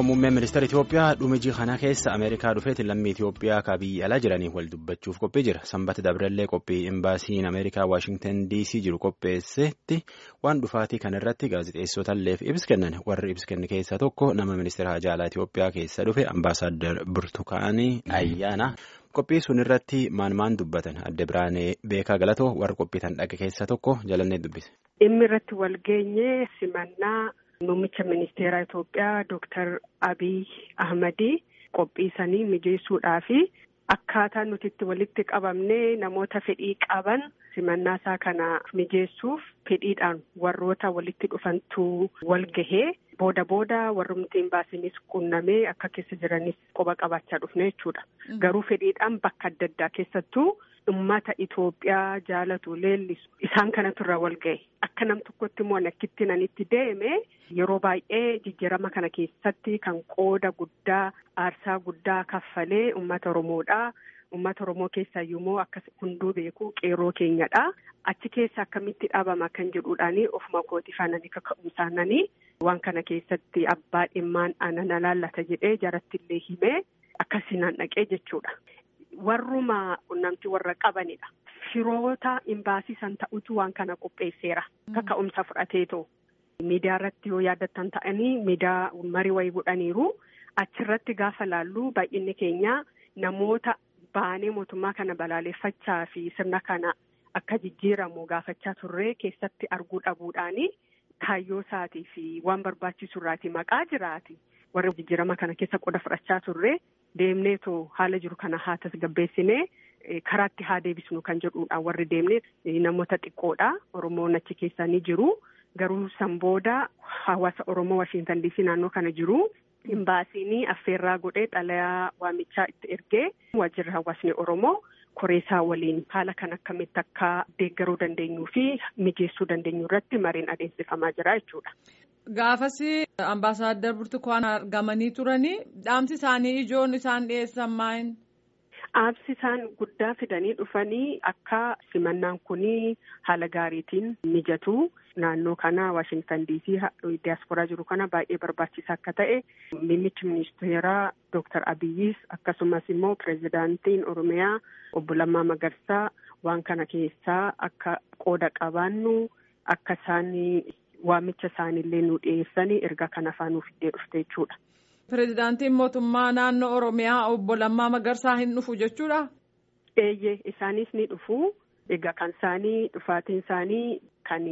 ammoo muummeen ministeera Itoophiyaa dhumijii kana keessa Ameerikaa dhufeetiin lammii Itoophiyaa ka biyya alaa jiranii wal dubbachuuf qophii jira. Sanbata Dabrallee qophii imbaasiin Ameerikaa Waashingtan DC jiru qopheessetti waan dhufaatii kanarratti gaazexeessotalleef ibsa kennan warri ibsa kenne keessaa tokko nama ministeera hajaa alaa Itoophiyaa keessa dhufe ambaasaaddar Burtukaanii Ayyaana. Qophii sun irratti maan maan dubbatan adde biraanee beekaa galatoo warra qophii tan dhaqe keessaa tokko jalannee dubbise. Dhimmi irratti wal geenye simannaa muummicha ministeeraa Itoophiyaa Dooktar Abiy Ahmadii qophii sanii mijeessuudhaa fi akkaataa nuti itti walitti qabamnee namoota fedhii qaban simannaa isaa kana mijeessuuf fedhiidhaan warroota walitti dhufantu wal gahee. Booda booda warrumti imbaasiinis qunnamee akka keessa jiranis qoba qabaachaa dhufne jechuudha. Garuu fedhiidhaan bakka adda addaa keessattuu uummata Itoophiyaa jaalatu leellisu isaan kanatu irraa wal ga'e. Akka nam tokkotti immoo nakkitti nanitti deeme yeroo baay'ee jijjiirama kana keessatti kan qooda guddaa aarsaa guddaa kaffalee uummata Oromoodha. Uummata Oromoo keessaa immoo akka hunduu beeku qeerroo keenyadha. Achi keessa akkamitti dhaabama kan jedhuudhaani ofuma kooti faananii kaka'umsaananii waan kana keessatti abbaa dhimmaan ana laallata jedhee jaratti illee himee akkasiinaan dhaqee jechuudha. Warruma qunnamtii warra qabanidha. Firoota imbaasii san ta'utu waan kana qopheesseera. Kaka'umsa fudhateetoo. Miidiyaa irratti yoo yaadattan ta'anii miidiyaa marii wayii godhaniiru. Achirratti gaafa laallu baay'inni keenya namoota baanee mootummaa kana balaaleffachaa fi sirna kana akka jijjiiramu gaafachaa turree keessatti arguu dhabuudhaani kaayyoo isaatii fi waan barbaachisu irraati maqaa jiraati. Warri jijjiirama kana keessa qoda fudhachaa turree deemneetoo haala jiru kana haa tasgabbeessinee karaatti haa deebisnu kan jedhuudhaan warri deemnee namoota xiqqoodha. Oromoon achi keessaa ni jiru. Garuu san booda hawaasa Oromoo Washiintan Diisii naannoo kana jiru. Imbaasiin affeerraa godhee xalayaa waamichaa itti ergee waajjirri hawaasni Oromoo koreesaa waliin haala kan akkamitti akka deeggaruu dandeenyuu fi mijeessuu dandeenyu irratti mariin adeemsifamaa jira jechuudha. Gaafas ambaasaaddar Burtukaan argamanii turanii dhaamsi isaanii ijoon isaan dhiyeessan maal? Dhaamsi isaan guddaa fidanii dhufanii akka simannaan kunii haala gaariitiin mijatu. Naannoo kana Waashingtan Diisii diyaasporaa jiru kana baay'ee barbaachisaa akka ta'e muummichi ministeeraa Dooktar Abiyyis akkasumas immoo pireezidaantiin Oromiyaa obbo Lammaa Magarsaa waan kana keessaa akka qooda qabaannu akka isaan waamicha isaaniillee nu dhiyeessanii erga kana faa nuuf iddee dhufte jechuudha. Pireezidaantiin mootummaa naannoo Oromiyaa obbo Lammaa Magarsaa hin dhufu jechuudha? Eeyyee isaanis ni dhufu. Egaa kan isaanii dhufaatiin isaanii kan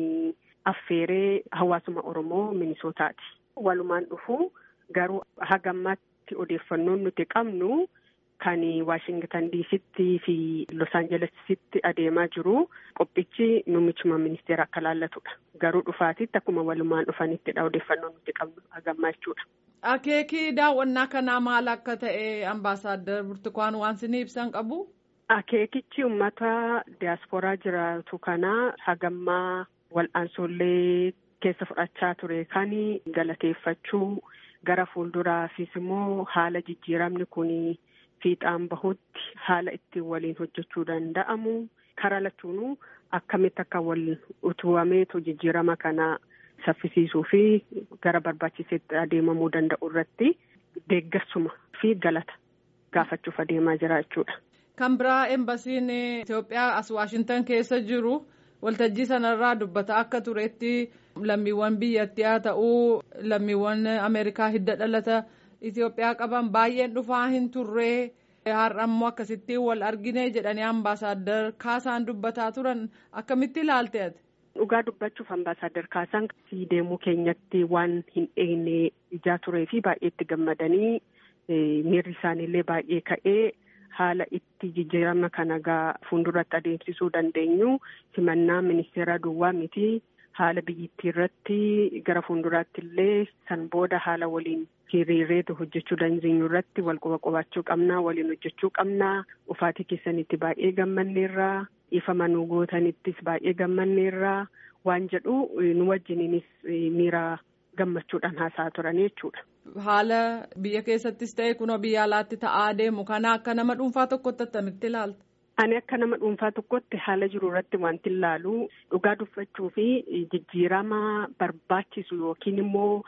affeeree hawaasuma Oromoo Minisootaati. Walumaan dhufu garuu hagammaatti odeeffannoon nuti qabnu kan Waashingtan Diisitti fi Los Aanjelesitti adeemaa jiru qophichi muummichuma ministeera akka laallatudha. Garuu dhufaatitti akkuma walumaan dhufanittidha odeeffannoon nuti qabnu hagammaa jechuudha. Akeekii daawwannaa kanaa maal akka ta'e ambaasaaddar Burtukaan waan isin ibsan qabu? Akeekichi uummata diyaasporaa jiraatu kana hagammaa wal'aansollee keessa fudhachaa ture kan galateeffachuu gara fuulduraafis immoo haala jijjiiramni kun fiixaan bahutti haala ittiin waliin hojjechuu danda'amu karaa lachuunuu akkamitti akka wal utubameetu jijjiirama kana saffisiisuu fi gara barbaachiseetti adeemamuu danda'u irratti deeggarsuma fi galata gaafachuuf adeemaa jira jechuudha. Kan biraa embasiin Itoophiyaa as Waashintan keessa jiru waltajjii sanarraa dubbata akka turetti lammiiwwan biyyattii haa ta'uu lammiiwwan Ameerikaa hidda dhalata Itoophiyaa qaban baay'een dhufaa hin turree har'a immoo akkasitti wal argine jedhanii ambaasaaddar Kaasaan dubbataa turan akkamitti ilaalte ati? Dhugaa dubbachuuf ambaasaaddar Kaasaan deemuu keenyatti waan hin eegne ijaa turee fi baay'ee itti gammadanii miirri isaaniillee baay'ee ka'ee. haala itti jijjiirama kana gaa fuulduratti adeemsisuu dandeenyu simannaa ministeera duwwaa miti haala biyyittii irratti gara fuulduraatti illee san booda haala waliin hiriireetu hojjechuu dandeenyu irratti wal quba qubaachuu qabnaa waliin hojjechuu qabnaa ufaatii keessanitti baay'ee gammanneerraa ifa manuu gootanittis baay'ee gammanneerraa waan jedhu nu wajjiniinis miira gammachuudhaan haasa'aa turan jechuudha. Haala biyya keessattis ta'e kunoo biyya alaatti ta'aa deemu kana akka nama dhuunfaa tokkotti attamitti ilaalta? Ani akka nama dhuunfaa tokkotti haala jiru irratti wanti ilaalu dhugaa dubbachuu fi jijjiirama barbaachisu yookiin immoo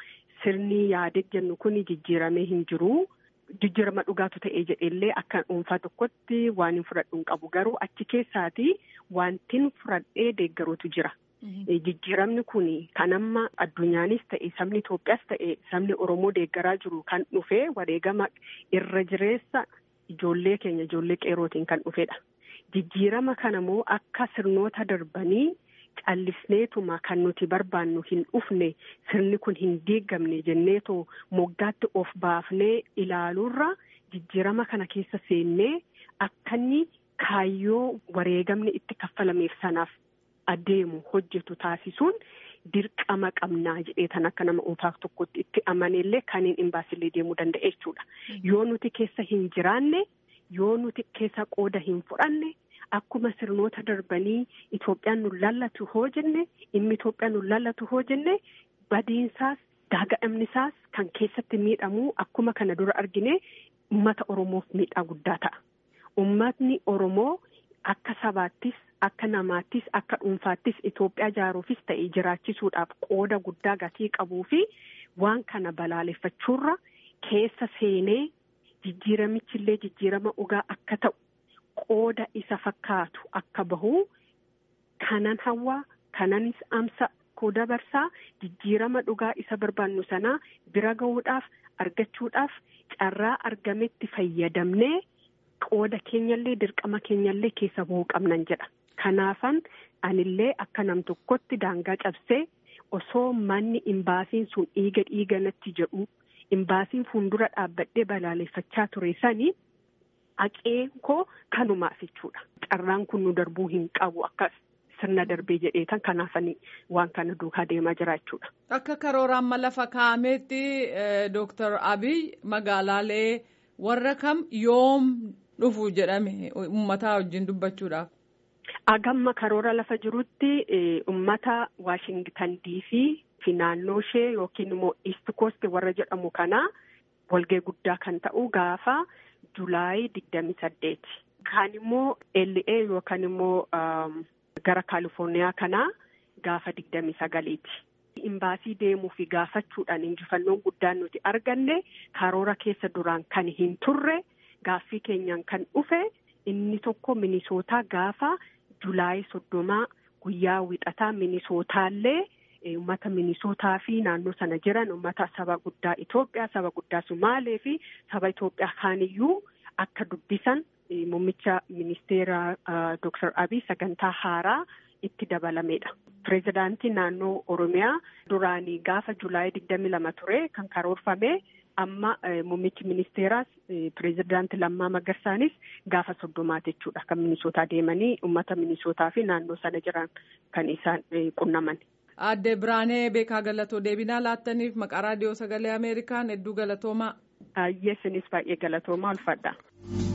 sirni yaadee jennu kun jijjiiramee hin jiru. Jijjiirama dhugaatu ta'ee jedheellee akka dhuunfaa tokkotti waan hin fudhadhu hin qabu garuu achi keessaati wantin fudhadhee deeggaruutu jira. Jijjiiramni kun kan amma addunyaanis ta'e sabni Itoophiyaas ta'e sabni Oromoo deeggaraa jiru kan dhufee wareegama irra jireessa ijoollee keenya ijoollee qeerootiin kan dhufedha. Jijjiirama kana immoo akka sirnoota darbanii callisneetuma kan nuti barbaannu hin dhufne sirni kun hin diigamne jenneetoo moggaatti of baafnee ilaaluurra jijjiirama kana keessa seennee akka inni kaayyoo wareegamni itti kaffalameef sanaaf adeemu hojjetu taasisuun dirqama qabnaa jedhee tan akka nama dhuunfaa tokkotti itti amaneellee kan hin baasillee deemuu danda'a jechuudha. Yoo nuti keessa hin jiraanne yoo nuti keessa qooda hin fudhanne. Akkuma sirnoota darbanii Itoophiyaan nu lallatu hoo jenne dhimmi Itoophiyaan nu lallatu hoo jenne badiinsaas gaaga'amnisaas kan keessatti miidhamu akkuma kana dura argine uummata Oromoof miidhaa guddaa ta'a. Uummatni Oromoo akka sabaattis akka namaattis akka dhuunfaattis Itoophiyaa ijaaruufis ta'e jiraachisuudhaaf qooda guddaa gatii qabuu fi waan kana balaaleffachuurra keessa seenee jijjiiramichillee jijjiirama dhugaa akka ta'u. Qooda isa fakkaatu akka bahu kanan hawaa kananis amsa koo dabarsaa jijjiirama dhugaa isa barbaannu sanaa bira gahuudhaaf argachuudhaaf carraa argametti fayyadamnee qooda keenyallee dirqama keenyallee keessa bahuu qabnan jedha. Kanaafan anillee akka nam tokkotti daangaa cabsee osoo manni imbaasiin sun dhiiga dhiiga natti jedhu imbaasiin fuuldura dhaabbadhee balaaleffachaa ture sanii. Haqeen koo kanumaaf jechuudha. Carraan kun nu darbuu hin qabu akkas sirna darbee jedheetan kanaafanii waan kana duukaa deemaa jira jechuudha. Akka karoora amma lafa kaa'ameetti Dooktar Abiy magaalaalee warra kam yoom dhufu jedhame uummataa wajjin dubbachuudhaaf. Agamma karoora lafa jirutti uummata Waashingtan DC fi naannoo ishee yookiin immoo East Coast warra jedhamu kana walgahii guddaa kan ta'u gaafa. Julaayii digdami saddeeti. Kaan immoo LA yookaan immoo gara Kaalifoorniyaa kanaa gaafa digdami sagaliiti. Imbaasii deemuu fi gaafachuudhaan injifannoon guddaan nuti arganne karoora keessa duraan kan hin turre gaaffii keenyaan kan dhufe inni tokko minisootaa gaafa Julaayii soddomaa guyyaa wixataa minisootaallee. Uummata minisootaa fi naannoo sana jiran uummata saba guddaa Itoophiyaa saba guddaa Sumaalee fi saba Itoophiyaa kaaniyyuu akka dubbisan muummicha ministeera Dr. Abiy sagantaa haaraa itti dabalameedha. Pireezidaantii naannoo Oromiyaa duraanii gaafa Julaayii digdami lama ture kan karoorfame amma muummichi ministeeraas pireezidaantii Lammaa Magarsaanis gaafa soddomaati jechuudha kan minisootaa deemanii uummata minisootaa fi naannoo sana jiran kan isaan qunnaman. Aadde Biraanee Beekaa Galatoo deebinaa laattaniif maqaa raadiyoo sagalee Ameerikaan hedduu galatoomaa. Ayyee isinis baay'ee galatoomaa ulfadha.